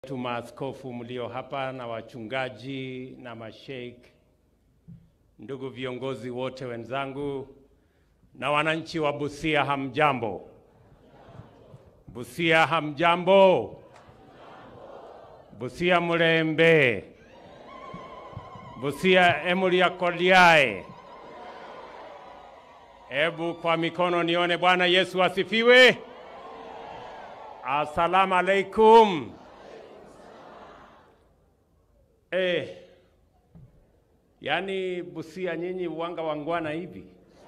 tu maaskofu mlio hapa na wachungaji na masheikh, ndugu viongozi wote wenzangu na wananchi wa Busia, hamjambo? Busia hamjambo? Busia mulembe? Busia emulia koliae? Ebu kwa mikono nione. Bwana Yesu asifiwe. Asalamu alaikum. Eh, yaani Busia nyinyi uwanga wangwana hivi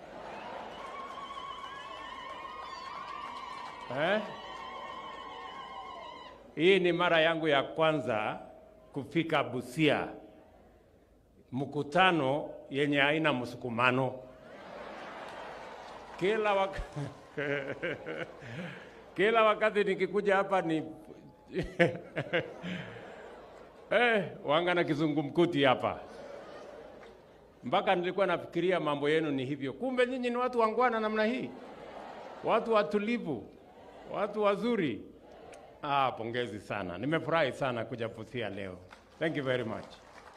eh? Hii ni mara yangu ya kwanza kufika Busia, mkutano yenye haina msukumano kila wak kila wakati nikikuja hapa ni eh, wanga na kizungumkuti hapa, mpaka nilikuwa nafikiria mambo yenu ni hivyo, kumbe nyinyi ni watu wangwana namna hii, watu watulivu, watu wazuri. Ah, pongezi sana, nimefurahi sana kuja Busia leo. Thank you very much.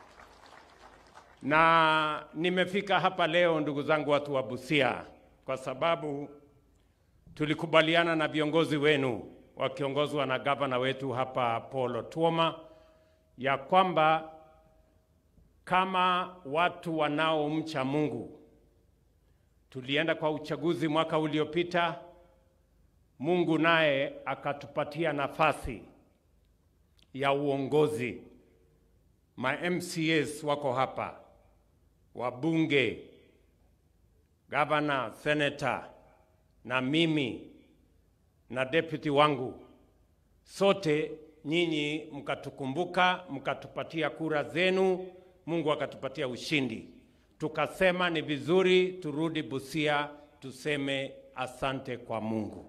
Na nimefika hapa leo, ndugu zangu, watu wa Busia, kwa sababu tulikubaliana na viongozi wenu wakiongozwa na gavana wetu hapa Paul Otuoma ya kwamba kama watu wanaomcha Mungu, tulienda kwa uchaguzi mwaka uliopita, Mungu naye akatupatia nafasi ya uongozi. Ma MCAs wako hapa, wabunge, gavana, senator na mimi na deputy wangu, sote nyinyi mkatukumbuka, mkatupatia kura zenu, Mungu akatupatia ushindi. Tukasema ni vizuri turudi Busia tuseme asante kwa Mungu,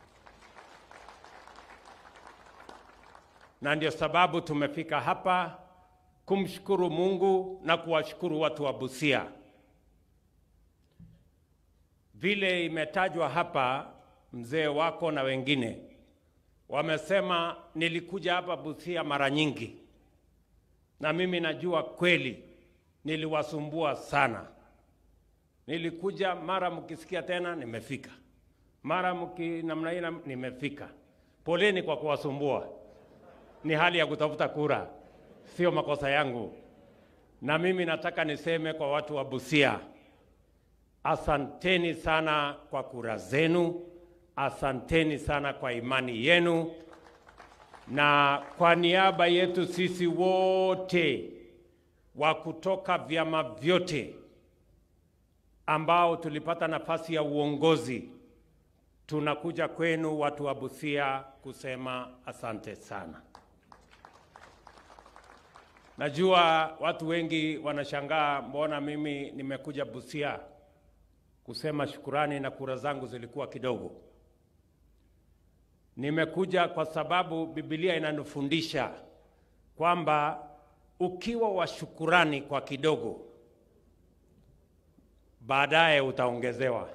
na ndio sababu tumefika hapa kumshukuru Mungu na kuwashukuru watu wa Busia. Vile imetajwa hapa, mzee wako na wengine wamesema nilikuja hapa Busia mara nyingi, na mimi najua kweli niliwasumbua sana. Nilikuja mara mkisikia tena nimefika, mara mki namna hii nimefika. Poleni kwa kuwasumbua, ni hali ya kutafuta kura, sio makosa yangu. Na mimi nataka niseme kwa watu wa Busia, asanteni sana kwa kura zenu, asanteni sana kwa imani yenu, na kwa niaba yetu sisi wote wa kutoka vyama vyote ambao tulipata nafasi ya uongozi, tunakuja kwenu watu wa Busia kusema asante sana. Najua watu wengi wanashangaa, mbona mimi nimekuja Busia kusema shukurani na kura zangu zilikuwa kidogo. Nimekuja kwa sababu Biblia inanifundisha kwamba ukiwa wa shukurani kwa kidogo, baadaye utaongezewa.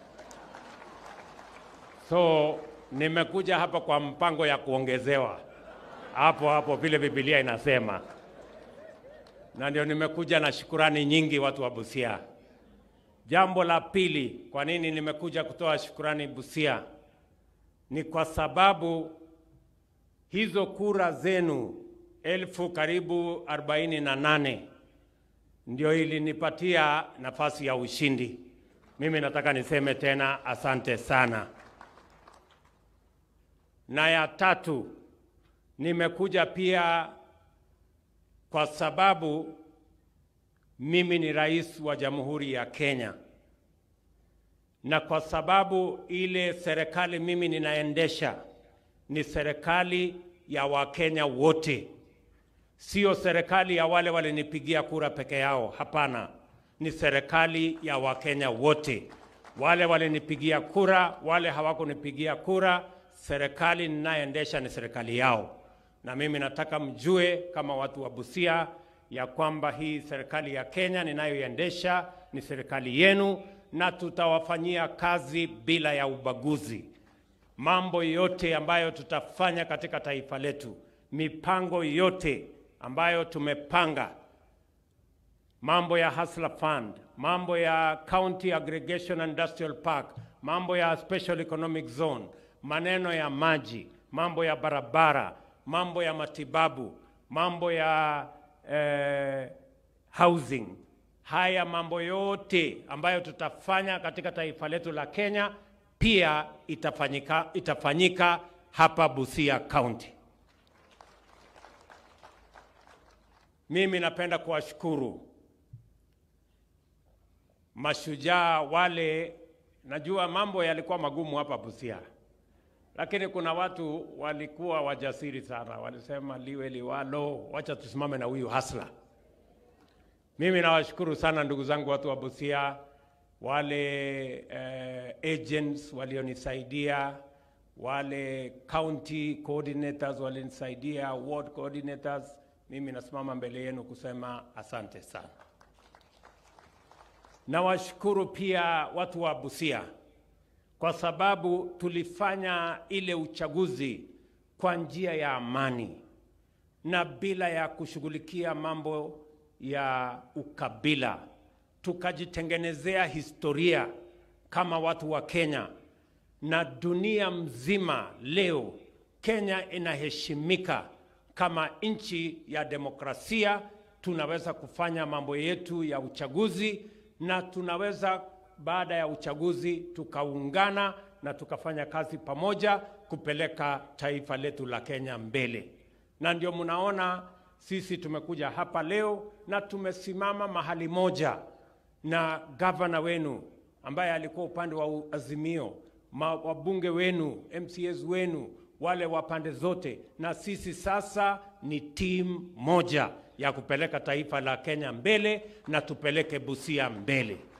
So nimekuja hapa kwa mpango ya kuongezewa hapo hapo vile Biblia inasema, na ndio nimekuja na shukurani nyingi, watu wa Busia. Jambo la pili, kwa nini nimekuja kutoa shukurani Busia? Ni kwa sababu hizo kura zenu elfu karibu arobaini na nane ndio ilinipatia nafasi ya ushindi. Mimi nataka niseme tena asante sana. Na ya tatu, nimekuja pia kwa sababu mimi ni rais wa Jamhuri ya Kenya, na kwa sababu ile serikali mimi ninaendesha ni serikali ya Wakenya wote, sio serikali ya wale walinipigia kura peke yao. Hapana, ni serikali ya Wakenya wote, wale walinipigia kura, wale hawakunipigia kura. Serikali ninayoendesha ni serikali yao, na mimi nataka mjue kama watu wa Busia ya kwamba hii serikali ya Kenya ninayoiendesha ni serikali yenu, na tutawafanyia kazi bila ya ubaguzi. Mambo yote ambayo tutafanya katika taifa letu mipango yote ambayo tumepanga, mambo ya Hustler Fund, mambo ya County Aggregation Industrial Park, mambo ya Special Economic Zone, maneno ya maji, mambo ya barabara, mambo ya matibabu, mambo ya eh, housing. Haya mambo yote ambayo tutafanya katika taifa letu la Kenya pia itafanyika, itafanyika hapa Busia County. Mimi napenda kuwashukuru mashujaa wale. Najua mambo yalikuwa magumu hapa Busia, lakini kuna watu walikuwa wajasiri sana, walisema liwe liwalo, wacha tusimame na huyu hasla. Mimi nawashukuru sana ndugu zangu watu wa Busia, wale eh, agents walionisaidia, wale county coordinators walinisaidia, ward coordinators. Mimi nasimama mbele yenu kusema asante sana. Nawashukuru pia watu wa Busia kwa sababu tulifanya ile uchaguzi kwa njia ya amani na bila ya kushughulikia mambo ya ukabila. Tukajitengenezea historia kama watu wa Kenya, na dunia mzima leo Kenya inaheshimika kama nchi ya demokrasia. Tunaweza kufanya mambo yetu ya uchaguzi na tunaweza baada ya uchaguzi tukaungana na tukafanya kazi pamoja kupeleka taifa letu la Kenya mbele. Na ndio mnaona sisi tumekuja hapa leo na tumesimama mahali moja na gavana wenu ambaye alikuwa upande wa Azimio, ma, wabunge wenu, MCAs wenu, wale wa pande zote, na sisi sasa ni timu moja ya kupeleka taifa la Kenya mbele na tupeleke Busia mbele.